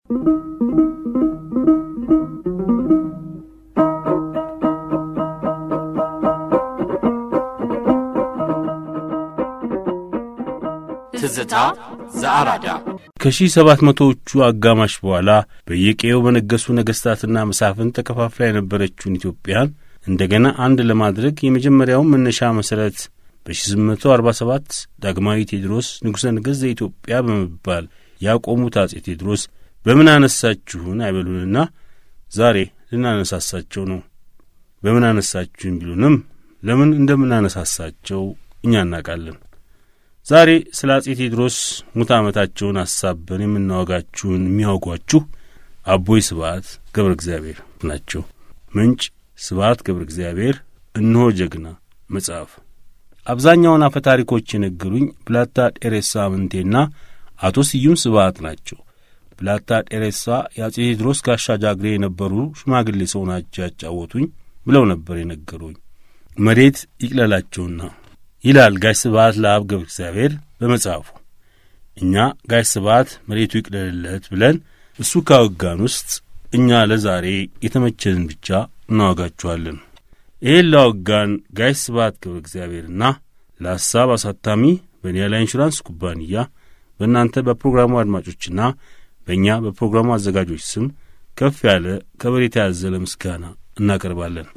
ትዝታ ዘአራዳ ከሺህ ሰባት መቶዎቹ አጋማሽ በኋላ በየቀየው በነገሱ ነገሥታትና መሳፍን ተከፋፍላ የነበረችውን ኢትዮጵያን እንደገና አንድ ለማድረግ የመጀመሪያውን መነሻ መሠረት በ1847 ዳግማዊ ቴዎድሮስ ንጉሠ ነገሥት ዘኢትዮጵያ በመባል ያቆሙት አጼ ቴዎድሮስ በምን አነሳችሁን አይበሉንና ዛሬ ልናነሳሳቸው ነው። በምን አነሳችሁን ቢሉንም ለምን እንደምናነሳሳቸው እኛ እናውቃለን። ዛሬ ስለ አጼ ቴዎድሮስ ሙት ዓመታቸውን አሳበን የምናወጋችሁን የሚያወጓችሁ አቦይ ስብዓት ገብረ እግዚአብሔር ናቸው። ምንጭ ስብዓት ገብረ እግዚአብሔር እነሆ ጀግና መጽሐፍ። አብዛኛውን አፈ ታሪኮች የነገሩኝ ብላታ ጤሬሳ አምንቴና አቶ ስዩም ስብዓት ናቸው። ብላታ ጤሬሳ የአጼ ቴዎድሮስ ጋሻ ጃግሬ የነበሩ ሽማግሌ ሰው ናቸው ያጫወቱኝ ብለው ነበር የነገሩኝ። መሬት ይቅለላቸውና ይላል ጋሽ ስብዓት ለአብ ገብረ እግዚአብሔር በመጽሐፉ። እኛ ጋሽ ስብዓት መሬቱ ይቅለልለት ብለን እሱ ካወጋን ውስጥ እኛ ለዛሬ የተመቸንን ብቻ እናወጋችኋለን። ይህን ላወጋን ጋሽ ስብዓት ገብረ እግዚአብሔርና ለሐሳብ አሳታሚ በኒያላ ኢንሹራንስ ኩባንያ በእናንተ በፕሮግራሙ አድማጮችና በእኛ በፕሮግራሙ አዘጋጆች ስም ከፍ ያለ ከበሬታ ያዘለ ምስጋና እናቀርባለን።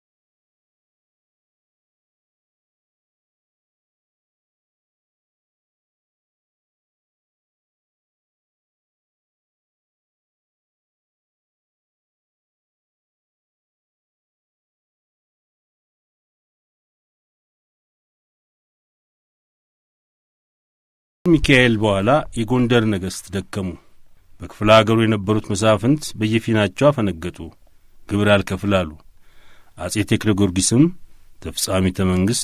ሚካኤል በኋላ የጎንደር ነገሥት ደከሙ። በክፍለ አገሩ የነበሩት መሳፍንት በየፊናቸው አፈነገጡ፣ ግብር አልከፍል አሉ። አጼ ቴክለ ጊዮርጊስም ተፍጻሚተ መንግሥት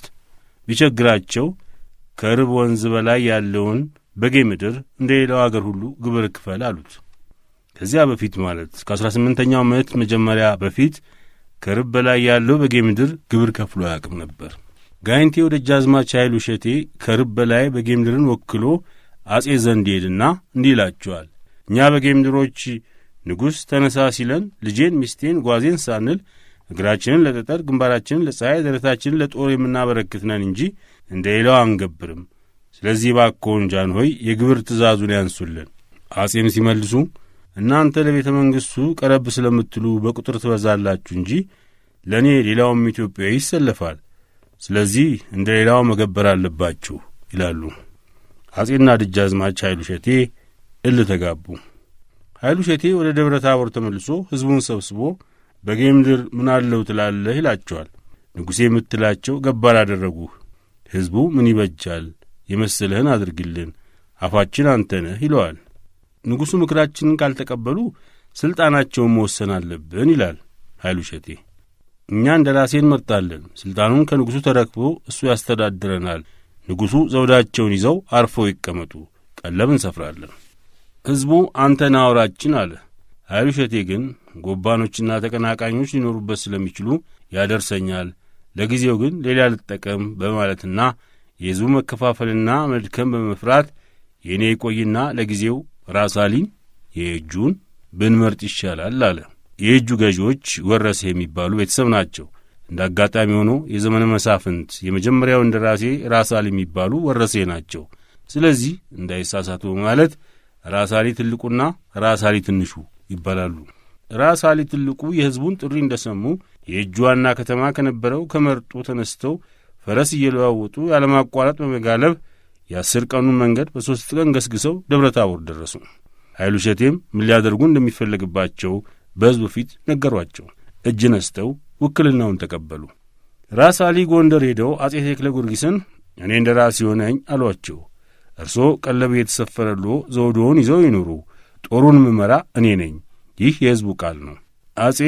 ቢቸግራቸው ከርብ ወንዝ በላይ ያለውን በጌ ምድር እንደ ሌላው አገር ሁሉ ግብር ክፈል አሉት። ከዚያ በፊት ማለት ከአሥራ ስምንተኛው ምዕት መጀመሪያ በፊት ከርብ በላይ ያለው በጌ ምድር ግብር ከፍሎ አያውቅም ነበር። ጋይንቴ ወደ ደጃዝማች ኃይሉ እሸቴ ከርብ በላይ በጌ ምድርን ወክሎ አጼ ዘንድ ሄድና እንዲህ ይላቸዋል። እኛ በጌ ምድሮች ንጉሥ ተነሳ ሲለን ልጄን፣ ሚስቴን፣ ጓዜን ሳንል እግራችንን ለጠጠር ግንባራችንን ለፀሐይ ደረታችንን ለጦር የምናበረክት ነን እንጂ እንደ ሌላው አንገብርም። ስለዚህ ባክዎን ጃንሆይ የግብር ትእዛዙን ያንሱልን። አጼም ሲመልሱ እናንተ ለቤተ መንግሥቱ ቀረብ ስለምትሉ በቁጥር ትበዛላችሁ እንጂ ለእኔ ሌላውም ኢትዮጵያዊ ይሰለፋል። ስለዚህ እንደ ሌላው መገበር አለባችሁ ይላሉ። አጼና ደጃዝማች ኃይሉ ሸቴ እል ተጋቡ። ኃይሉ ሸቴ ወደ ደብረ ታቦር ተመልሶ ሕዝቡን ሰብስቦ በጌ ምድር ምን አለው ትላለህ ይላቸዋል። ንጉሴ የምትላቸው ገባር አደረጉህ። ሕዝቡ ምን ይበጃል የመሰለህን አድርግልን፣ አፋችን አንተ ነህ ይለዋል። ንጉሡ ምክራችንን ካልተቀበሉ ሥልጣናቸውን መወሰን አለብን ይላል ኃይሉ ሸቴ። እኛ እንደ ራሴ እንመርጣለን። ሥልጣኑን ከንጉሡ ተረክቦ እሱ ያስተዳድረናል። ንጉሡ ዘውዳቸውን ይዘው አርፈው ይቀመጡ፣ ቀለብ እንሰፍራለን። ሕዝቡ አንተ ናውራችን አለ። ኃይሉ ሸቴ ግን ጎባኖችና ተቀናቃኞች ሊኖሩበት ስለሚችሉ ያደርሰኛል፣ ለጊዜው ግን ሌላ ልጠቀም በማለትና የሕዝቡ መከፋፈልና መድከም በመፍራት የእኔ ይቆይና ለጊዜው ራሳሊን የእጁን ብንመርጥ ይሻላል አለ። የእጁ ገዢዎች ወረሴ የሚባሉ ቤተሰብ ናቸው። እንደ አጋጣሚ ሆኖ የዘመነ መሳፍንት የመጀመሪያው እንደራሴ ራሳሊ የሚባሉ ወረሴ ናቸው። ስለዚህ እንዳይሳሳቱ በማለት ራሳሊ ትልቁና ራሳሊ ትንሹ ይባላሉ። ራሳሊ ትልቁ የሕዝቡን ጥሪ እንደ ሰሙ የእጁ ዋና ከተማ ከነበረው ከመርጦ ተነስተው ፈረስ እየለዋወጡ ያለማቋረጥ በመጋለብ የአስር ቀኑን መንገድ በሦስት ቀን ገስግሰው ደብረ ታቦር ደረሱ። ኃይሉ ሸቴም ምን ሊያደርጉ እንደሚፈለግባቸው በሕዝቡ ፊት ነገሯቸው። እጅ ነስተው ውክልናውን ተቀበሉ። ራስ አሊ ጎንደር ሄደው አጼ ቴክለ ጊዮርጊስን እኔ እንደ ራስ የሆነኝ አሏቸው። እርሶ ቀለብ የተሰፈረሎ ዘውዶውን ይዘው ይኑሩ፣ ጦሩን ምመራ እኔ ነኝ። ይህ የሕዝቡ ቃል ነው። አጼ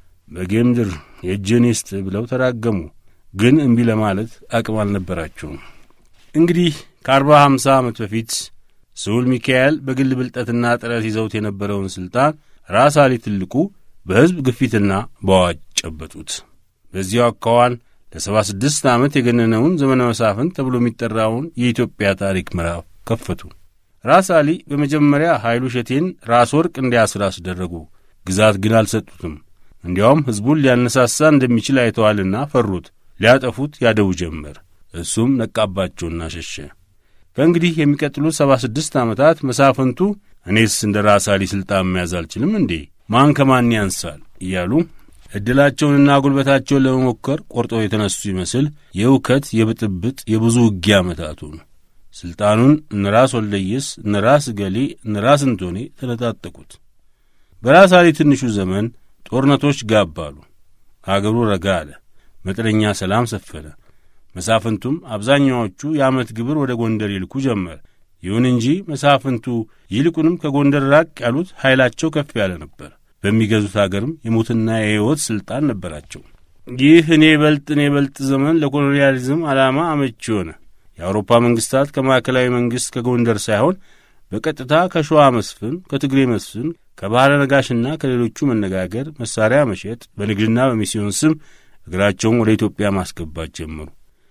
በጌምድር የእጅን ይስጥ ብለው ተራገሙ። ግን እምቢ ለማለት አቅም አልነበራቸውም። እንግዲህ ከአርባ ሃምሳ ዓመት በፊት ስዑል ሚካኤል በግል ብልጠትና ጥረት ይዘውት የነበረውን ሥልጣን ራስ አሊ ትልቁ በሕዝብ ግፊትና በአዋጅ ጨበጡት። በዚያው አካዋን ለሰባ ስድስት ዓመት የገነነውን ዘመነ መሳፍንት ተብሎ የሚጠራውን የኢትዮጵያ ታሪክ ምዕራፍ ከፈቱ። ራስ አሊ በመጀመሪያ ኃይሉ ሸቴን ራስ ወርቅ እንዲያስር አስደረጉ። ግዛት ግን አልሰጡትም። እንዲያውም ሕዝቡን ሊያነሳሳ እንደሚችል አይተዋልና ፈሩት። ሊያጠፉት ያደቡ ጀመር። እሱም ነቃባቸውና ሸሸ። ከእንግዲህ የሚቀጥሉት ሰባ ስድስት ዓመታት መሳፍንቱ እኔስ እንደ ራስ አሊ ሥልጣን መያዝ አልችልም እንዴ? ማን ከማን ያንሳል? እያሉ ዕድላቸውንና ጉልበታቸውን ለመሞከር ቆርጠው የተነሱ ይመስል የእውከት፣ የብጥብጥ፣ የብዙ ውጊያ ዓመታቱ ነው። ሥልጣኑን እነ ራስ ወልደየስ፣ እነ ራስ ገሌ፣ እነ ራስ እንቶኔ ተነጣጠቁት። በራስ አሊ ትንሹ ዘመን ጦርነቶች ጋብ አሉ። አገሩ ረጋ አለ። መጠነኛ ሰላም ሰፈነ። መሳፍንቱም አብዛኛዎቹ የዓመት ግብር ወደ ጎንደር ይልኩ ጀመር። ይሁን እንጂ መሳፍንቱ ይልቁንም ከጎንደር ራቅ ያሉት ኃይላቸው ከፍ ያለ ነበር። በሚገዙት አገርም የሞትና የሕይወት ሥልጣን ነበራቸው። ይህ እኔ በልጥ እኔ በልጥ ዘመን ለኮሎኒያሊዝም ዓላማ አመቺ ሆነ። የአውሮፓ መንግሥታት ከማዕከላዊ መንግሥት ከጎንደር ሳይሆን በቀጥታ ከሸዋ መስፍን፣ ከትግሬ መስፍን፣ ከባሕረ ነጋሽና ከሌሎቹ መነጋገር፣ መሳሪያ መሸጥ፣ በንግድና በሚስዮን ስም እግራቸውን ወደ ኢትዮጵያ ማስገባት ጀመሩ።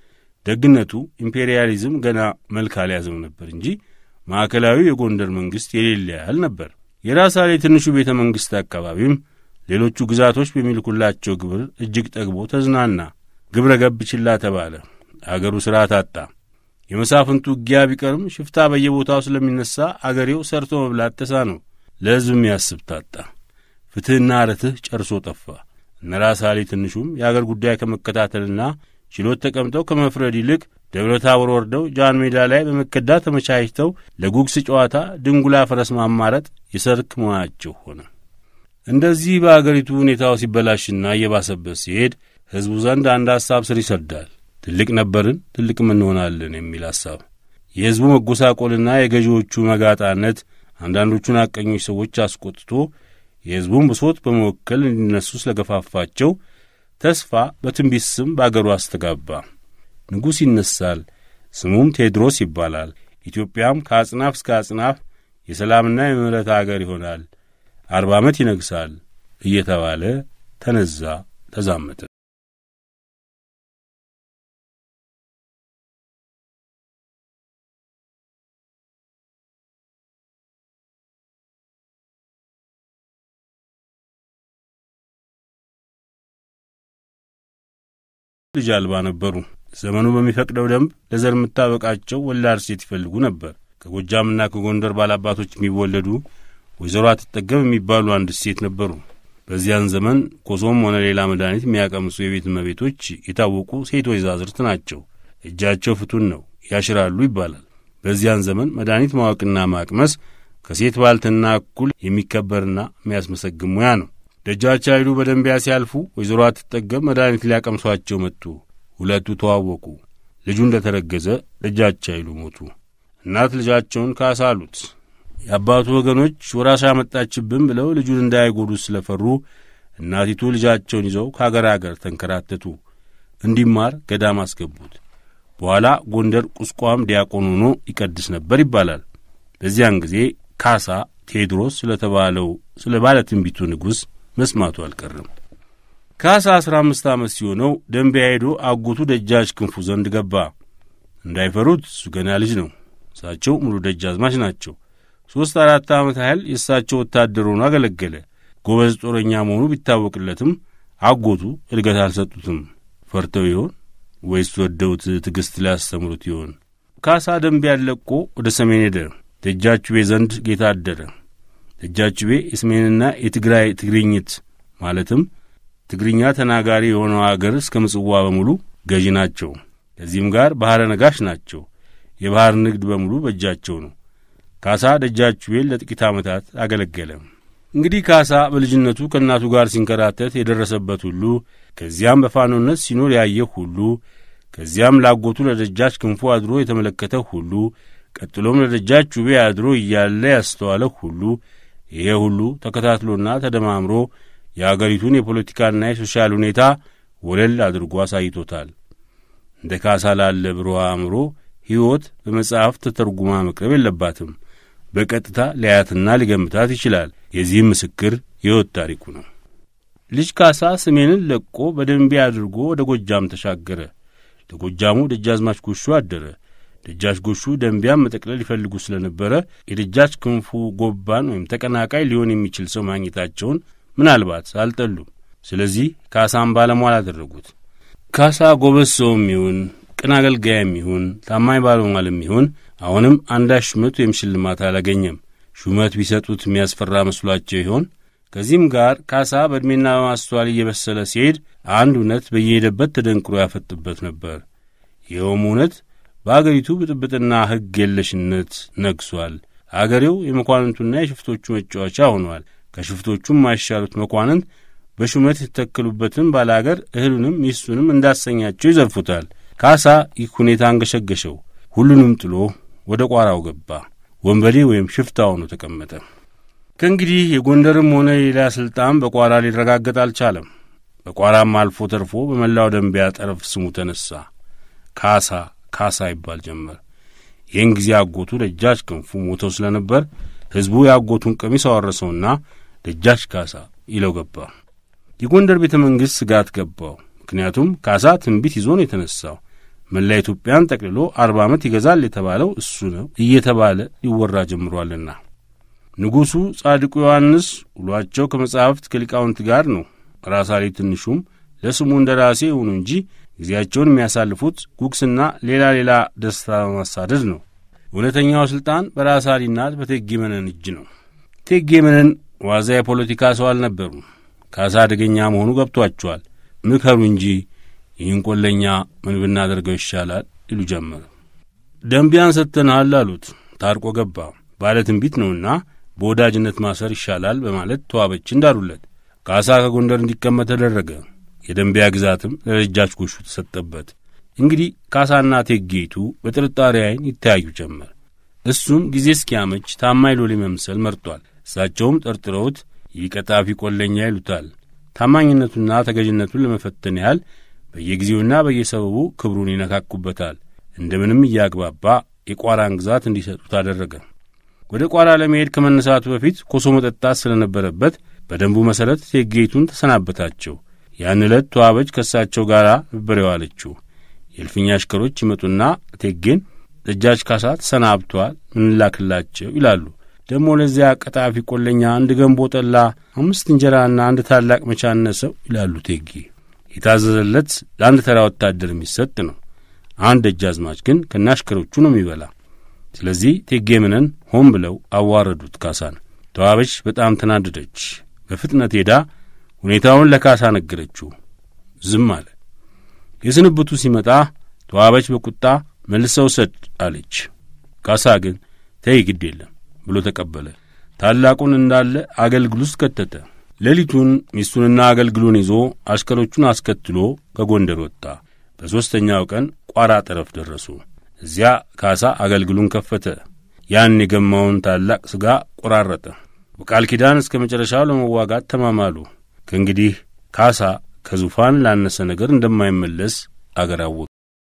ደግነቱ ኢምፔሪያሊዝም ገና መልክ አልያዘም ነበር እንጂ ማዕከላዊ የጎንደር መንግሥት የሌለ ያህል ነበር። የራስ አሊ ትንሹ ቤተ መንግሥት አካባቢም ሌሎቹ ግዛቶች በሚልኩላቸው ግብር እጅግ ጠግቦ ተዝናና። ግብረ ገብ ችላ ተባለ። አገሩ ሥርዓት አጣ። የመሳፍንቱ ውጊያ ቢቀርም ሽፍታ በየቦታው ስለሚነሳ አገሬው ሰርቶ መብላት ተሳነው። ለሕዝብ የሚያስብ ታጣ። ፍትሕና ርትህ ጨርሶ ጠፋ። እነ ራስ አሊ ትንሹም የአገር ጉዳይ ከመከታተልና ችሎት ተቀምጠው ከመፍረድ ይልቅ ደብረ ታቦር ወርደው ጃን ሜዳ ላይ በመከዳ ተመቻችተው ለጉግስ ጨዋታ ድንጉላ ፈረስ ማማረጥ የሰርክ መሆናቸው ሆነ። እንደዚህ በአገሪቱ ሁኔታው ሲበላሽና እየባሰበት ሲሄድ ሕዝቡ ዘንድ አንድ ሐሳብ ስር ይሰዳል። ትልቅ ነበርን ትልቅም እንሆናለን የሚል ሐሳብ። የሕዝቡ መጎሳቆልና የገዢዎቹ መጋጣነት አንዳንዶቹን አቀኞች ሰዎች አስቆጥቶ የሕዝቡን ብሶት በመወከል እንዲነሱ ስለገፋፋቸው ተስፋ በትንቢት ስም በአገሩ አስተጋባ። ንጉሥ ይነሳል፣ ስሙም ቴዎድሮስ ይባላል። ኢትዮጵያም ከአጽናፍ እስከ አጽናፍ የሰላምና የምሕረት አገር ይሆናል፣ አርባ ዓመት ይነግሣል እየተባለ ተነዛ፣ ተዛመተ። ልጅ አልባ ነበሩ። ዘመኑ በሚፈቅደው ደንብ ለዘር የምታበቃቸው ወላድ ሴት ይፈልጉ ነበር። ከጎጃምና ከጎንደር ባላባቶች የሚወለዱ ወይዘሮ አትጠገብ የሚባሉ አንድ ሴት ነበሩ። በዚያን ዘመን ኮሶም ሆነ ሌላ መድኃኒት የሚያቀምሱ የቤት እመቤቶች የታወቁ ሴት ወይዛዝርት ናቸው። እጃቸው ፍቱን ነው፣ ያሽራሉ ይባላል። በዚያን ዘመን መድኃኒት ማወቅና ማቅመስ ከሴት ባልትና እኩል የሚከበርና የሚያስመሰግን ሙያ ነው። ደጃች ኃይሉ በደንቢያ ሲያልፉ ወይዘሮ አትጠገብ መድኃኒት ሊያቀምሷቸው መጡ። ሁለቱ ተዋወቁ። ልጁ እንደ ተረገዘ ደጃች ኃይሉ ሞቱ። እናት ልጃቸውን ካሳ አሉት። የአባቱ ወገኖች ወራሽ አመጣችብን ብለው ልጁን እንዳይጎዱት ስለፈሩ እናቲቱ ልጃቸውን ይዘው ከአገር አገር ተንከራተቱ። እንዲማር ገዳም አስገቡት። በኋላ ጎንደር ቁስቋም ዲያቆን ሆኖ ይቀድስ ነበር ይባላል። በዚያን ጊዜ ካሳ ቴዎድሮስ ስለተባለው ስለ ባለ ትንቢቱ ንጉሥ መስማቱ አልቀርም። ካሳ አሥራ አምስት ዓመት ሲሆነው ደንቢያ ሄዶ አጎቱ ደጃች ክንፉ ዘንድ ገባ። እንዳይፈሩት እሱ ገና ልጅ ነው። እሳቸው ሙሉ ደጃዝማች ናቸው። ሦስት አራት ዓመት ያህል የእሳቸው ወታደር ሆኖ አገለገለ። ጎበዝ ጦረኛ መሆኑ ቢታወቅለትም አጎቱ እድገት አልሰጡትም። ፈርተው ይሆን ወይስ ወደውት ትዕግሥት ሊያስተምሩት ይሆን? ካሳ ደንቢያን ለቆ ወደ ሰሜን ሄደ። ደጃችቤ ዘንድ ጌታ አደረ። ደጃችቤ የሰሜንና የትግራይ ትግርኝት ማለትም ትግርኛ ተናጋሪ የሆነው አገር እስከ ምጽዋ በሙሉ ገዢ ናቸው። ከዚህም ጋር ባሕረ ነጋሽ ናቸው። የባሕር ንግድ በሙሉ በእጃቸው ነው። ካሳ ደጃችቤን ለጥቂት ዓመታት አገለገለ። እንግዲህ ካሳ በልጅነቱ ከእናቱ ጋር ሲንከራተት የደረሰበት ሁሉ ከዚያም በፋኖነት ሲኖር ያየህ ሁሉ ከዚያም ላጎቱ ለደጃች ክንፉ አድሮ የተመለከተ ሁሉ ቀጥሎም ለደጃች ውቤ አድሮ እያለ ያስተዋለ ሁሉ ይሄ ሁሉ ተከታትሎና ተደማምሮ የአገሪቱን የፖለቲካና የሶሻል ሁኔታ ወለል አድርጎ አሳይቶታል። እንደ ካሳ ላለ ብሩህ አእምሮ ሕይወት በመጽሐፍ ተተርጉማ መቅረብ የለባትም። በቀጥታ ሊያያትና ሊገምታት ይችላል። የዚህም ምስክር የሕይወት ታሪኩ ነው። ልጅ ካሳ ሰሜንን ለቆ በደንቢያ አድርጎ ወደ ጎጃም ተሻገረ። ለጎጃሙ ደጃዝማች ጎሹ አደረ። ደጃች ጎሹ ደንቢያን መጠቅለል ይፈልጉ ስለነበረ የደጃች ክንፉ ጎባን ወይም ተቀናቃይ ሊሆን የሚችል ሰው ማግኘታቸውን ምናልባት አልጠሉም። ስለዚህ ካሳን ባለሟል አደረጉት። ካሳ ጎበዝ ሰውም ይሁን ቅን አገልጋይም ይሁን ታማኝ ባለሟልም ይሁን አሁንም አንዳች ሹመት ወይም ሽልማት አላገኘም። ሹመት ቢሰጡት የሚያስፈራ መስሏቸው ይሆን? ከዚህም ጋር ካሳ በዕድሜና በማስተዋል እየበሰለ ሲሄድ አንድ እውነት በየሄደበት ተደንቅሮ ያፈጥበት ነበር። ይኸውም እውነት በአገሪቱ ብጥብጥና ሕግ የለሽነት ነግሷል። አገሬው የመኳንንቱና የሽፍቶቹ መጫወቻ ሆኗል። ከሽፍቶቹም ማይሻሉት መኳንንት በሹመት የተተከሉበትን ባለ አገር እህሉንም ሚስቱንም እንዳሰኛቸው ይዘርፉታል። ካሳ ይህ ሁኔታ አንገሸገሸው። ሁሉንም ጥሎ ወደ ቋራው ገባ። ወንበዴ ወይም ሽፍታ ሆኖ ተቀመጠ። ከእንግዲህ የጎንደርም ሆነ የሌላ ሥልጣን በቋራ ሊረጋገጥ አልቻለም። በቋራም አልፎ ተርፎ በመላው ደንቢያ ጠረፍ ስሙ ተነሣ። ካሳ ካሳ ይባል ጀመር። ይህን ጊዜ አጎቱ ደጃች ክንፉ ሞተው ስለ ነበር ሕዝቡ የአጎቱን ቀሚስ አወረሰውና ደጃች ካሳ ይለው ገባ። የጎንደር ቤተ መንግሥት ስጋት ገባው። ምክንያቱም ካሳ ትንቢት ይዞ ነው የተነሣው። መላ ኢትዮጵያን ጠቅልሎ አርባ ዓመት ይገዛል የተባለው እሱ ነው እየተባለ ሊወራ ጀምሯልና። ንጉሡ ጻድቁ ዮሐንስ ውሏቸው ከመጻሕፍት ከሊቃውንት ጋር ነው። ራሳሌ ትንሹም ለስሙ እንደ ራሴ ይሁኑ እንጂ ጊዜያቸውን የሚያሳልፉት ጉግስና ሌላ ሌላ ደስታ በማሳደድ ነው። እውነተኛው ሥልጣን በራሳሊና በቴጌ መነን እጅ ነው። ቴጌ መነን ዋዛ የፖለቲካ ሰው አልነበሩም። ካሳ አደገኛ መሆኑ ገብቷቸዋል። ምከሩ እንጂ ይህን ቆለኛ ምን ብናደርገው ይሻላል ይሉ ጀመር። ደንቢያን ሰጥተንሃል አሉት። ታርቆ ገባ። ባለ ትንቢት ነውና በወዳጅነት ማሰር ይሻላል በማለት ተዋበች እንዳሉለት። ካሳ ከጎንደር እንዲቀመጥ ተደረገ። የደንቢያ ግዛትም ለደጃች ጎሹ ተሰጠበት። እንግዲህ ካሳና ቴጌይቱ በጥርጣሬ ዓይን ይተያዩ ጀመር። እሱም ጊዜ እስኪያመች ታማኝ ሎሌ መምሰል መርጧል። እሳቸውም ጠርጥረውት ይህ ቀጣፊ ቆለኛ ይሉታል። ታማኝነቱና ተገዥነቱን ለመፈተን ያህል በየጊዜውና በየሰበቡ ክብሩን ይነካኩበታል። እንደምንም እያግባባ የቋራን ግዛት እንዲሰጡት አደረገ። ወደ ቋራ ለመሄድ ከመነሳቱ በፊት ኮሶ መጠጣት ስለነበረበት በደንቡ መሠረት ቴጌይቱን ተሰናበታቸው። ያን ዕለት ተዋበች ከእሳቸው ጋር ነበር የዋለችው። የእልፍኛ አሽከሮች ይመጡና ቴጌን ደጃች ካሳ ተሰናብተዋል፣ ምንላክላቸው ይላሉ። ደግሞ ለዚያ ቀጣፊ ቆለኛ አንድ ገንቦ ጠላ፣ አምስት እንጀራና አንድ ታላቅ መቻነሰው ይላሉ ቴጌ። የታዘዘለት ለአንድ ተራ ወታደር የሚሰጥ ነው። አንድ ደጃዝማች ግን ከናሽከሮቹ ነው የሚበላ። ስለዚህ ቴጌ ምነን ሆን ብለው አዋረዱት ካሳን። ተዋበች በጣም ተናደደች። በፍጥነት ሄዳ ሁኔታውን ለካሳ ነገረችው። ዝም አለ። የስንብቱ ሲመጣ ተዋበች በቁጣ መልሰው ሰድ አለች። ካሳ ግን ተይ ግድ የለም ብሎ ተቀበለ። ታላቁን እንዳለ አገልግል ውስጥ ከተተ። ሌሊቱን ሚስቱንና አገልግሉን ይዞ አሽከሮቹን አስከትሎ ከጎንደር ወጣ። በሦስተኛው ቀን ቋራ ጠረፍ ደረሱ። እዚያ ካሳ አገልግሉን ከፈተ። ያን የገማውን ታላቅ ሥጋ ቆራረጠ። በቃል ኪዳን እስከ መጨረሻው ለመዋጋት ተማማሉ። ከእንግዲህ ካሳ ከዙፋን ላነሰ ነገር እንደማይመለስ አገር አወቀ።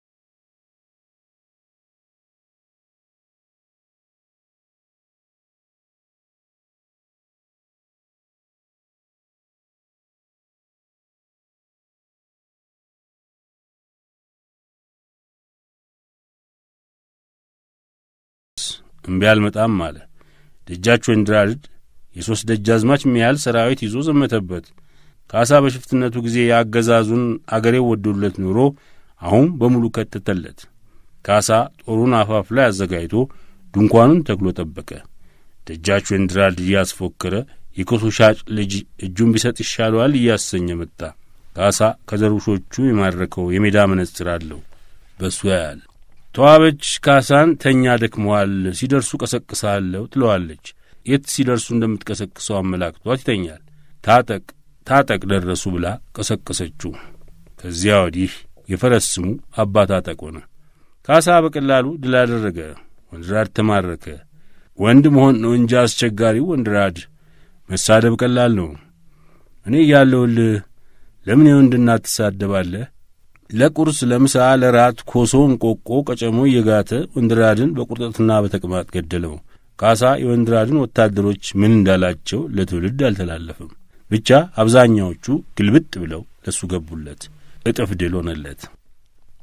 እምቢ አልመጣም አለ። ደጃች ወንድራድድ የሦስት ደጃዝማች የሚያህል ሰራዊት ይዞ ዘመተበት። ካሳ በሽፍትነቱ ጊዜ የአገዛዙን አገሬው ወዶለት ኑሮ አሁን በሙሉ ከተተለት። ካሳ ጦሩን አፋፍ ላይ አዘጋጅቶ ድንኳኑን ተክሎ ጠበቀ። ደጃች ወንድራድድ እያስፎከረ የኮሶ ሻጭ ልጅ እጁን ቢሰጥ ይሻለዋል እያሰኘ መጣ። ካሳ ከደርቡሾቹ የማረከው የሜዳ መነጽር አለው፣ በእሱ ያያል። ተዋበች ካሳን ተኛ ደክመዋል፣ ሲደርሱ ቀሰቅሳለሁ ትለዋለች። የት ሲደርሱ እንደምትቀሰቅሰው አመላክቷት ይተኛል። ታጠቅ ታጠቅ ደረሱ ብላ ቀሰቀሰችው። ከዚያ ወዲህ የፈረስ ስሙ አባ ታጠቅ ሆነ። ካሳ በቀላሉ ድል አደረገ። ወንድራድ ተማረከ። ወንድ መሆን ነው እንጂ አስቸጋሪው ወንድራድ መሳደብ ቀላል ነው። እኔ እያለሁልህ ለምን የወንድ እናት ትሳደባለህ? ለቁርስ፣ ለምሳ፣ ለራት ኮሶ፣ እንቆቆ፣ ቀጨሞ እየጋተ ወንድራድን በቁርጠትና በተቅማጥ ገደለው። ካሳ የወንድራድን ወታደሮች ምን እንዳላቸው ለትውልድ አልተላለፍም። ብቻ አብዛኛዎቹ ግልብጥ ብለው ለሱ ገቡለት። እጥፍ ድል ሆነለት።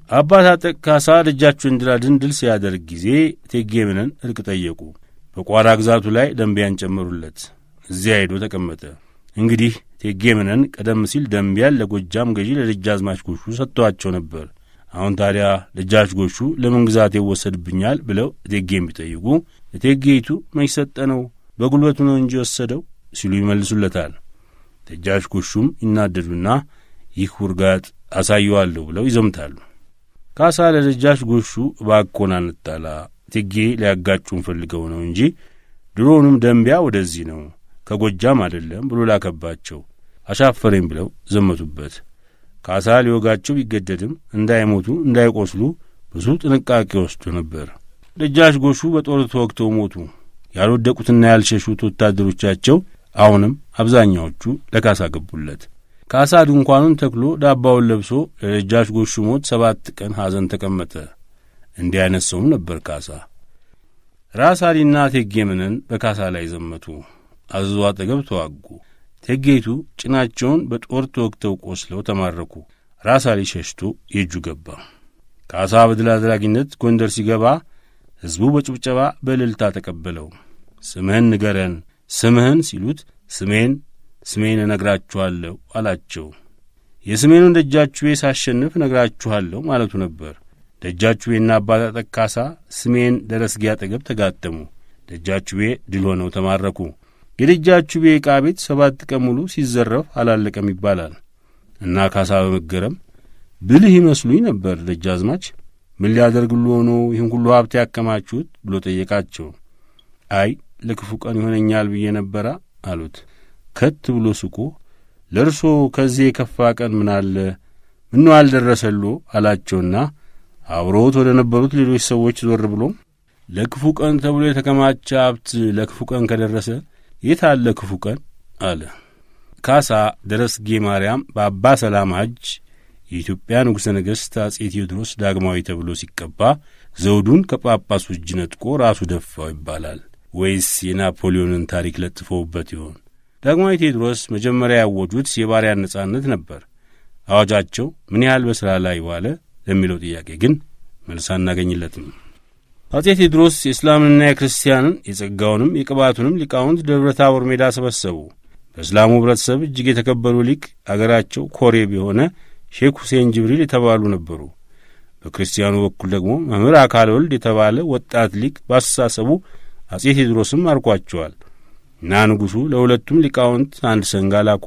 አባት አጠቅ ካሳ ደጃቸው እንድራድን ድል ሲያደርግ ጊዜ እቴጌ መነን እርቅ ጠየቁ። በቋራ ግዛቱ ላይ ደንቢያን ጨመሩለት። እዚያ ሄዶ ተቀመጠ። እንግዲህ እቴጌ መነን ቀደም ሲል ደንቢያን ለጎጃም ገዢ ለደጃዝማች ጎሹ ሰጥተዋቸው ነበር። አሁን ታዲያ ደጃች ጎሹ ለምን ግዛት ይወሰድብኛል ብለው እቴጌን ቢጠይቁ እቴጌይቱ መች ሰጠነው በጉልበቱ ነው እንጂ ወሰደው ሲሉ ይመልሱለታል። ደጃች ጎሹም ይናደዱና ይህ ውርጋጥ አሳየዋለሁ ብለው ይዘምታሉ። ካሳ ለደጃች ጎሹ እባክዎን አንጣላ፣ እቴጌ ሊያጋጩን ፈልገው ነው እንጂ ድሮውንም ደንቢያ ወደዚህ ነው ከጎጃም አይደለም ብሎ ላከባቸው። አሻፈረኝ ብለው ዘመቱበት። ካሳ ሊወጋቸው ቢገደድም እንዳይሞቱ እንዳይቆስሉ ብዙ ጥንቃቄ ወስዶ ነበር። ደጃች ጎሹ በጦር ተወግተው ሞቱ። ያልወደቁትና ያልሸሹት ወታደሮቻቸው አሁንም አብዛኛዎቹ ለካሳ ገቡለት። ካሳ ድንኳኑን ተክሎ ዳባውን ለብሶ ለደጃች ጎሹ ሞት ሰባት ቀን ሐዘን ተቀመጠ። እንዲህ አይነት ሰውም ነበር ካሳ። ራስ አሊና እቴጌ መነን በካሳ ላይ ዘመቱ። አዘዞ አጠገብ ተዋጉ። እቴጌይቱ ጭናቸውን በጦር ተወግተው ቆስለው ተማረኩ። ራስ አሊ ሸሽቶ የእጁ ገባ። ካሳ በድል አድራጊነት ጎንደር ሲገባ ሕዝቡ በጭብጨባ በእልልታ ተቀበለው። ስምህን ንገረን፣ ስምህን ሲሉት ስሜን ስሜን እነግራችኋለሁ አላቸው። የስሜኑን ደጃችቤ ሳሸንፍ እነግራችኋለሁ ማለቱ ነበር። ደጃችቤና አባት አጠቅ ካሳ ስሜን ደረስጌ አጠገብ ተጋጠሙ። ደጃችቤ ድል ሆነው ተማረኩ። የደጃችቤ ዕቃ ቤት ሰባት ቀን ሙሉ ሲዘረፍ አላለቀም ይባላል እና ካሳ በመገረም ብልህ ይመስሉኝ ነበር ደጃዝማች፣ ምን ሊያደርግሉ ሆኖ ይህን ሁሉ ሀብት ያከማችሁት ብሎ ጠየቃቸው። አይ ለክፉ ቀን ይሆነኛል ብዬ ነበራ አሉት። ከት ብሎ ስቆ ለእርሶ ከዚህ የከፋ ቀን ምን አለ ምነው አልደረሰሎ አላቸውና አብሮት ወደ ነበሩት ሌሎች ሰዎች ዞር ብሎ ለክፉ ቀን ተብሎ የተከማቸ ሀብት ለክፉ ቀን ከደረሰ የት አለ ክፉ ቀን አለ። ካሳ ደረስጌ ማርያም በአባ ሰላማ እጅ የኢትዮጵያ ንጉሠ ነገሥት አጼ ቴዎድሮስ ዳግማዊ ተብሎ ሲቀባ ዘውዱን ከጳጳሱ እጅ ነጥቆ ራሱ ደፋው ይባላል ወይስ የናፖሊዮንን ታሪክ ለጥፈውበት ይሆን? ዳግማዊ ቴዎድሮስ መጀመሪያ ያወጁት የባሪያን ነጻነት ነበር። አዋጃቸው ምን ያህል በሥራ ላይ ዋለ ለሚለው ጥያቄ ግን መልስ አናገኝለትም። አጼ ቴዎድሮስ የእስላምንና የክርስቲያንን የጸጋውንም የቅባቱንም ሊቃውንት ደብረ ታቦር ሜዳ ሰበሰቡ። በእስላሙ ኅብረተሰብ እጅግ የተከበሩ ሊቅ አገራቸው ኮሬብ የሆነ ሼክ ሁሴን ጅብሪል የተባሉ ነበሩ። በክርስቲያኑ በኩል ደግሞ መምህር አካል ወልድ የተባለ ወጣት ሊቅ በአስተሳሰቡ አጼ ቴዎድሮስም አርኳቸዋል እና ንጉሡ ለሁለቱም ሊቃውንት አንድ ሰንጋ ላኩ።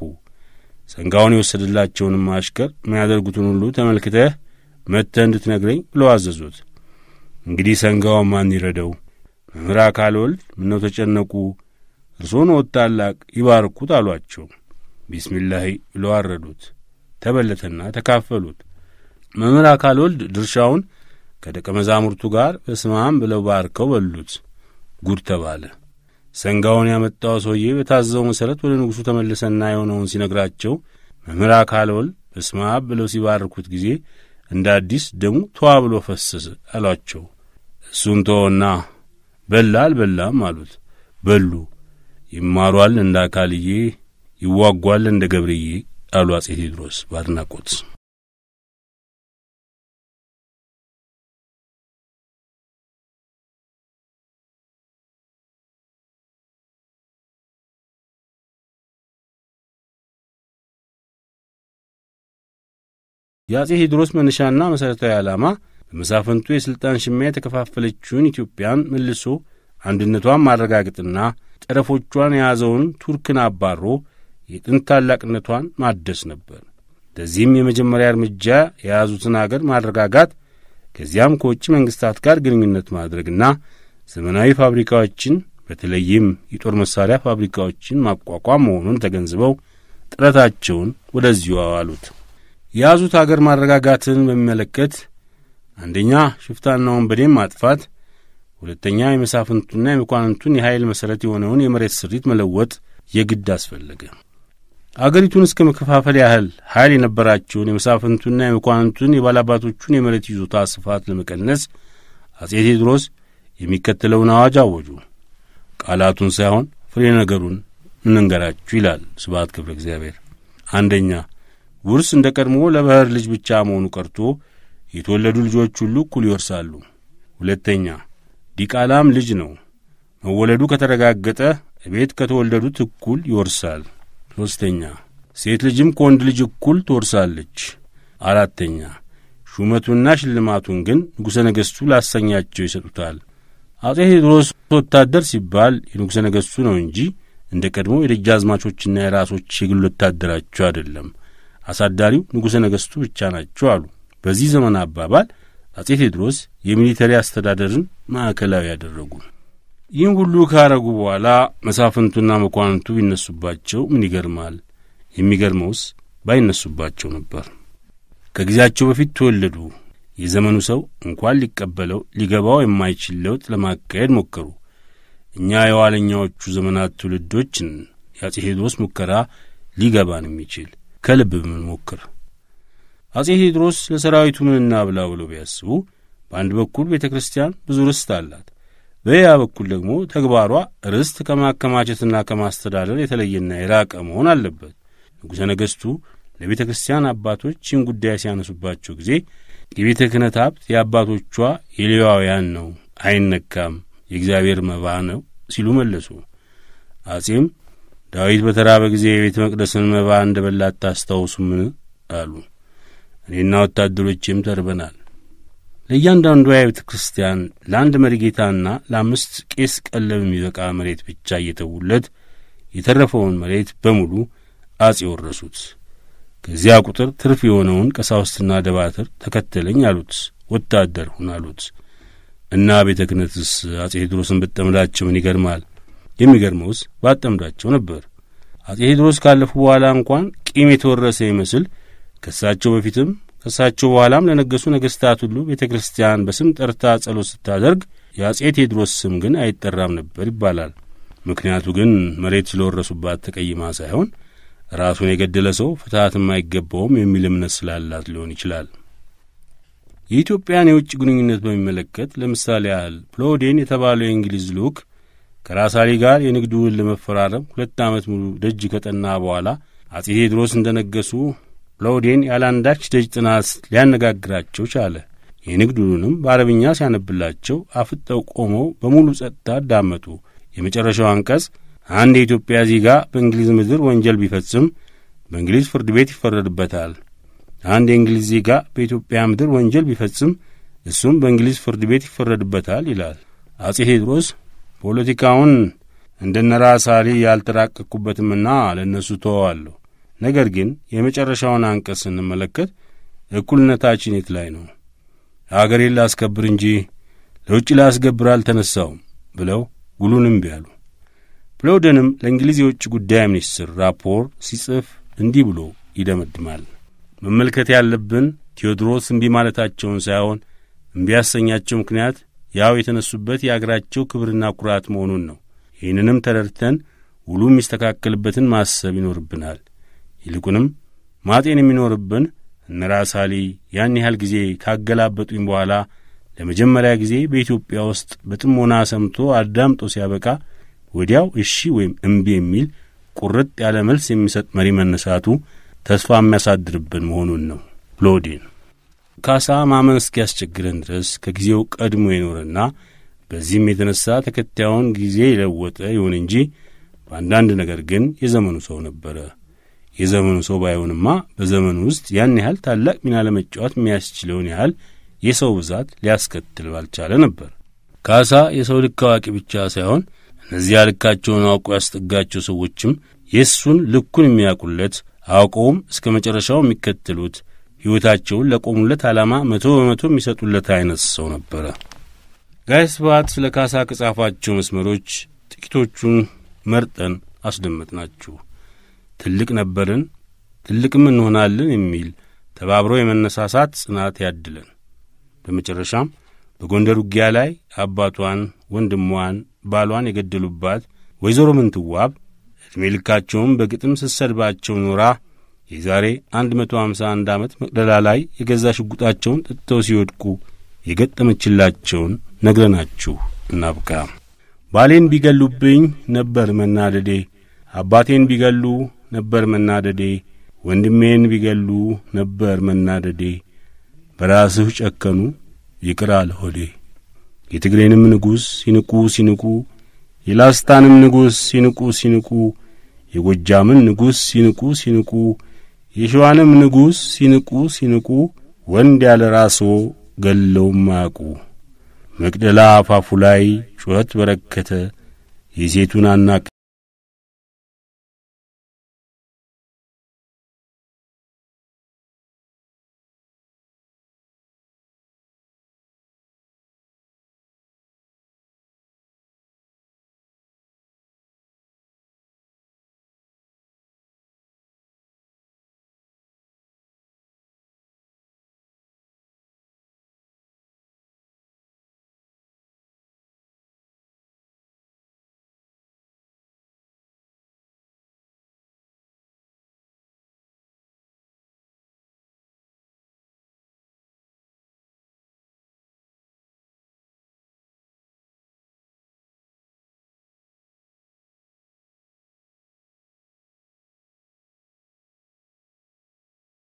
ሰንጋውን የወሰደላቸውንም አሽከር የሚያደርጉትን ሁሉ ተመልክተህ መጥተህ እንድትነግረኝ ብለው አዘዙት። እንግዲህ ሰንጋውን ማን ይረደው? መምህር አካል ወልድ ምነው ተጨነቁ? እርሶን ወት ታላቅ ይባርኩት አሏቸው። ቢስሚላሂ ብለው አረዱት። ተበለተና ተካፈሉት። መምህር አካል ወልድ ድርሻውን ከደቀ መዛሙርቱ ጋር በስማም ብለው ባርከው በሉት። ጉድ ተባለ። ሰንጋውን ያመጣው ሰውዬ በታዘው መሠረት ወደ ንጉሡ ተመለሰና የሆነውን ሲነግራቸው መምህር አካል ወልድ በስማም ብለው ሲባርኩት ጊዜ እንደ አዲስ ደሙ ተዋ ብሎ ፈሰሰ አሏቸው። እሱን ተወና በላ አልበላም አሉት። በሉ። ይማሯል እንደ አካልዬ፣ ይዋጓል እንደ ገብርዬ አሉ አጼ ቴዎድሮስ በአድናቆት። የአጼ ቴዎድሮስ መነሻና መሠረታዊ ዓላማ በመሳፍንቱ የሥልጣን ሽሚያ የተከፋፈለችውን ኢትዮጵያን መልሶ አንድነቷን ማረጋገጥና ጠረፎቿን የያዘውን ቱርክን አባሮ የጥንት ታላቅነቷን ማደስ ነበር። ለዚህም የመጀመሪያ እርምጃ የያዙትን አገር ማረጋጋት፣ ከዚያም ከውጭ መንግሥታት ጋር ግንኙነት ማድረግና ዘመናዊ ፋብሪካዎችን በተለይም የጦር መሣሪያ ፋብሪካዎችን ማቋቋም መሆኑን ተገንዝበው ጥረታቸውን ወደዚሁ አዋሉት። የያዙት አገር ማረጋጋትን በሚመለከት አንደኛ ሽፍታና ወንበዴን ማጥፋት፣ ሁለተኛ የመሳፍንቱና የመኳንንቱን የኃይል መሠረት የሆነውን የመሬት ስሪት መለወጥ የግድ አስፈለገ። አገሪቱን እስከ መከፋፈል ያህል ኃይል የነበራቸውን የመሳፍንቱና የመኳንንቱን የባላባቶቹን የመሬት ይዞታ ስፋት ለመቀነስ አጼ ቴዎድሮስ የሚከተለውን አዋጅ አወጁ። ቃላቱን ሳይሆን ፍሬ ነገሩን እንንገራችሁ ይላል ስብሐት ገብረ እግዚአብሔር። አንደኛ ውርስ እንደ ቀድሞ ለባሕር ልጅ ብቻ መሆኑ ቀርቶ የተወለዱ ልጆች ሁሉ እኩል ይወርሳሉ። ሁለተኛ ዲቃላም ልጅ ነው። መወለዱ ከተረጋገጠ ቤት ከተወለዱት እኩል ይወርሳል። ሦስተኛ ሴት ልጅም ከወንድ ልጅ እኩል ትወርሳለች። አራተኛ ሹመቱንና ሽልማቱን ግን ንጉሠ ነገሥቱ ላሰኛቸው ይሰጡታል። አጼ ቴዎድሮስ ወታደር ሲባል የንጉሠ ነገሥቱ ነው እንጂ እንደ ቀድሞ የደጃዝማቾችና የራሶች የግል ወታደራቸው አይደለም። አሳዳሪው ንጉሠ ነገሥቱ ብቻ ናቸው አሉ። በዚህ ዘመን አባባል አጼ ቴዎድሮስ የሚሊተሪ አስተዳደርን ማዕከላዊ ያደረጉ። ይህን ሁሉ ካረጉ በኋላ መሳፍንቱና መኳንንቱ ቢነሱባቸው ምን ይገርማል? የሚገርመውስ ባይነሱባቸው ነበር። ከጊዜያቸው በፊት ተወለዱ። የዘመኑ ሰው እንኳን ሊቀበለው ሊገባው የማይችል ለውጥ ለማካሄድ ሞከሩ። እኛ የኋለኛዎቹ ዘመናት ትውልዶችን የአጼ ቴዎድሮስ ሙከራ ሊገባን የሚችል ከልብ ብንሞክር አጼ ቴዎድሮስ ለሰራዊቱ ምን እናብላ ብለው ቢያስቡ በአንድ በኩል ቤተ ክርስቲያን ብዙ ርስት አላት፣ በሌላ በኩል ደግሞ ተግባሯ ርስት ከማከማቸትና ከማስተዳደር የተለየና የራቀ መሆን አለበት። ንጉሠ ነገሥቱ ለቤተ ክርስቲያን አባቶች ይህን ጉዳይ ሲያነሱባቸው ጊዜ የቤተ ክህነት ሀብት የአባቶቿ የሌዋውያን ነው፣ አይነካም፣ የእግዚአብሔር መባ ነው ሲሉ መለሱ። አጼም ዳዊት በተራበ ጊዜ የቤተ መቅደስን መባ እንደ በላ አታስታውሱምን? አሉ። እኔና ወታደሮቼም ተርበናል። ለእያንዳንዷ የቤተ ክርስቲያን ለአንድ መሪጌታና ለአምስት ቄስ ቀለብ የሚበቃ መሬት ብቻ እየተዉለት የተረፈውን መሬት በሙሉ አጼ ወረሱት። ከዚያ ቁጥር ትርፍ የሆነውን ቀሳውስትና ደባትር ተከተለኝ አሉት። ወታደር ሁን አሉት። እና ቤተ ክህነትስ አጼ ቴዎድሮስን ብጠምዳቸው ምን ይገርማል? የሚገርመውስ ባጠምዳቸው ነበር። አጼ ቴዎድሮስ ካለፉ በኋላ እንኳን ቂም የተወረሰ ይመስል ከእሳቸው በፊትም ከእሳቸው በኋላም ለነገሱ ነገሥታት ሁሉ ቤተ ክርስቲያን በስም ጠርታ ጸሎት ስታደርግ የአጼ ቴዎድሮስ ስም ግን አይጠራም ነበር ይባላል። ምክንያቱ ግን መሬት ስለወረሱባት ተቀይማ ሳይሆን ራሱን የገደለ ሰው ፍትሐት የማይገባውም የሚል እምነት ስላላት ሊሆን ይችላል። የኢትዮጵያን የውጭ ግንኙነት በሚመለከት ለምሳሌ ያህል ፕሎዴን የተባለው የእንግሊዝ ልዑክ ከራስ አሊ ጋር የንግድ ውል ለመፈራረም ሁለት ዓመት ሙሉ ደጅ ከጠና በኋላ አጼ ቴዎድሮስ እንደ ነገሱ ፕሎዴን ያለ አንዳች ደጅ ጥናት ሊያነጋግራቸው ቻለ። የንግድ ውሉንም በአረብኛ ሲያነብላቸው አፍጠው ቆመው በሙሉ ጸጥታ አዳመጡ። የመጨረሻው አንቀጽ አንድ የኢትዮጵያ ዜጋ በእንግሊዝ ምድር ወንጀል ቢፈጽም በእንግሊዝ ፍርድ ቤት ይፈረድበታል። አንድ የእንግሊዝ ዜጋ በኢትዮጵያ ምድር ወንጀል ቢፈጽም እሱም በእንግሊዝ ፍርድ ቤት ይፈረድበታል ይላል። አጼ ቴዎድሮስ ፖለቲካውን እንደነ ራስ አሊ ያልተራቀቅኩበትምና ለእነሱ ተወዋለሁ። ነገር ግን የመጨረሻውን አንቀጽ ስንመለከት እኩልነታችን የት ላይ ነው? አገሬን ላስከብር እንጂ ለውጭ ላስገብር አልተነሳውም ብለው ውሉን እምቢ አሉ። ፕሎደንም ለእንግሊዝ የውጭ ጉዳይ ሚኒስትር ራፖር ሲጽፍ እንዲህ ብሎ ይደመድማል። መመልከት ያለብን ቴዎድሮስ እምቢ ማለታቸውን ሳይሆን እምቢ ያሰኛቸው ምክንያት ያው የተነሱበት የአገራቸው ክብርና ኩራት መሆኑን ነው። ይህንንም ተረድተን ውሉ የሚስተካከልበትን ማሰብ ይኖርብናል። ይልቁንም ማጤን የሚኖርብን እነ ራስ አሊ ያን ያህል ጊዜ ካገላበጡኝ በኋላ ለመጀመሪያ ጊዜ በኢትዮጵያ ውስጥ በጥሞና ሰምቶ አዳምጦ ሲያበቃ ወዲያው እሺ ወይም እምቢ የሚል ቁርጥ ያለ መልስ የሚሰጥ መሪ መነሳቱ ተስፋ የሚያሳድርብን መሆኑን ነው። ፕሎዲን ካሳ ማመን እስኪያስቸግረን ድረስ ከጊዜው ቀድሞ የኖረና በዚህም የተነሳ ተከታዩን ጊዜ የለወጠ ይሁን እንጂ በአንዳንድ ነገር ግን የዘመኑ ሰው ነበረ። የዘመኑ ሰው ባይሆንማ በዘመኑ ውስጥ ያን ያህል ታላቅ ሚና ለመጫወት የሚያስችለውን ያህል የሰው ብዛት ሊያስከትል ባልቻለ ነበር። ካሳ የሰው ልክ አዋቂ ብቻ ሳይሆን እነዚያ ልካቸውን አውቆ ያስጠጋቸው ሰዎችም የእሱን ልኩን የሚያውቁለት አውቀውም እስከ መጨረሻው የሚከተሉት ሕይወታቸውን ለቆሙለት ዓላማ መቶ በመቶ የሚሰጡለት አይነት ሰው ነበረ። ጋይ ስብሐት ስለ ካሳ ከጻፋቸው መስመሮች ጥቂቶቹን መርጠን አስደመጥናችሁ። ትልቅ ነበርን ትልቅም እንሆናለን የሚል ተባብሮ የመነሳሳት ጽናት ያድለን። በመጨረሻም በጎንደር ውጊያ ላይ አባቷን፣ ወንድሟን፣ ባሏን የገደሉባት ወይዘሮ ምንትዋብ ዕድሜ ልካቸውም በግጥም ስትሰድባቸው ኖራ የዛሬ 151 ዓመት መቅደላ ላይ የገዛ ሽጉጣቸውን ጠጥተው ሲወድቁ የገጠመችላቸውን ነግረናችሁ እናብቃ። ባሌን ቢገሉብኝ ነበር መናደዴ፣ አባቴን ቢገሉ ነበር መናደዴ፣ ወንድሜን ቢገሉ ነበር መናደዴ፣ በራስህ ጨከኑ ይቅር አለ ሆዴ። የትግሬንም ንጉሥ ሲንቁ ሲንቁ የላስታንም ንጉሥ ሲንቁ ሲንቁ የጎጃምን ንጉሥ ሲንቁ ሲንቁ የሸዋንም ንጉሥ ሲንቁ ሲንቁ ወንድ ያለ ራስዎ ገለውም ማያውቁ። መቅደላ አፋፉ ላይ ጩኸት በረከተ የሴቱን አናቅ